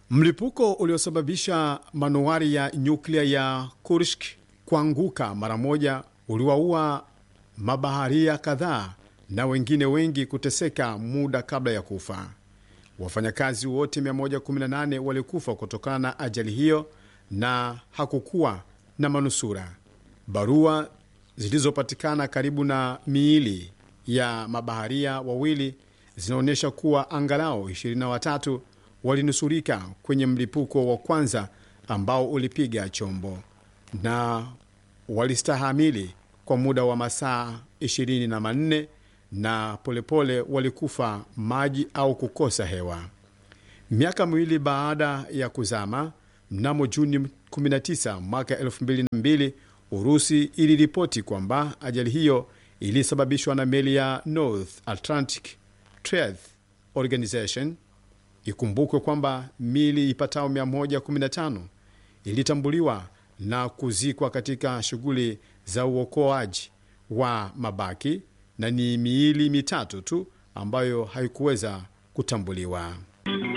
Mlipuko uliosababisha manuari ya nyuklia ya Kursk kuanguka mara moja uliwaua mabaharia kadhaa na wengine wengi kuteseka muda kabla ya kufa. Wafanyakazi wote 118 walikufa kutokana na ajali hiyo na hakukuwa na manusura. Barua zilizopatikana karibu na miili ya mabaharia wawili zinaonyesha kuwa angalau 23 walinusurika kwenye mlipuko wa kwanza ambao ulipiga chombo na walistahamili kwa muda wa masaa 24 na polepole walikufa maji au kukosa hewa. Miaka miwili baada ya kuzama, mnamo Juni 19 mwaka 2002, Urusi iliripoti kwamba ajali hiyo ilisababishwa na meli ya North Atlantic Trade Organization. Ikumbukwe kwamba mili ipatao 115 ilitambuliwa na kuzikwa katika shughuli za uokoaji wa mabaki na ni miili mitatu tu ambayo haikuweza kutambuliwa.